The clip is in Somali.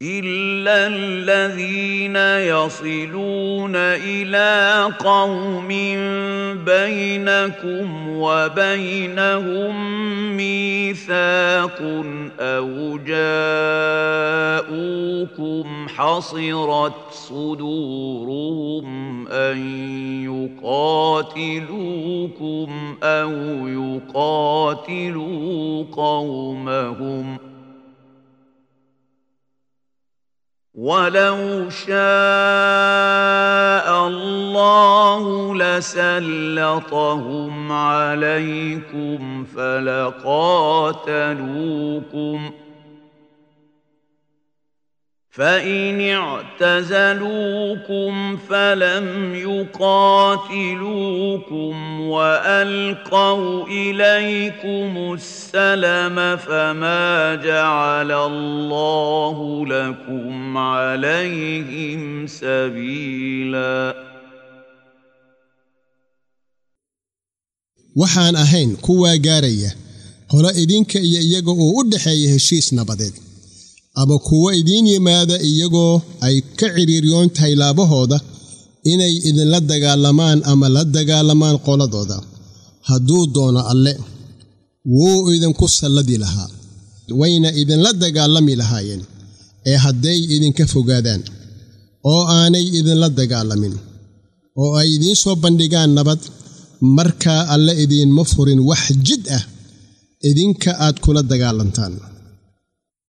إلا الذين يصلون إلى قوم بينكم وبينهم ميثاق أو جاءوكم حصرت صدورهم أن يقاتلوكم أو يقاتلوا قومهم ۖ ولو شاء الله لسلطهم عليكم فلقاتلوكم فإن اعتزلوكم فلم يقاتلوكم وألقوا إليكم السلم فما جعل الله لكم عليهم سبيلا waxaan ahayn kuwaa gaaraya qolo idinka iyo iyaga oo u dhexeeya heshiis nabadeed ama kuwo idiin yimaada iyagoo ay ka cidhiiryoon tahay laabahooda inay idinla dagaalamaan ama la dagaalamaan qoladooda hadduu doono alle wuu idinku salladi lahaa wayna idinla dagaalami lahaayeen ee hadday idinka fogaadaan oo aanay idinla dagaalamin oo ay idiin soo bandhigaan nabad markaa alle idiinma furin wax jid ah idinka aad kula dagaalantaan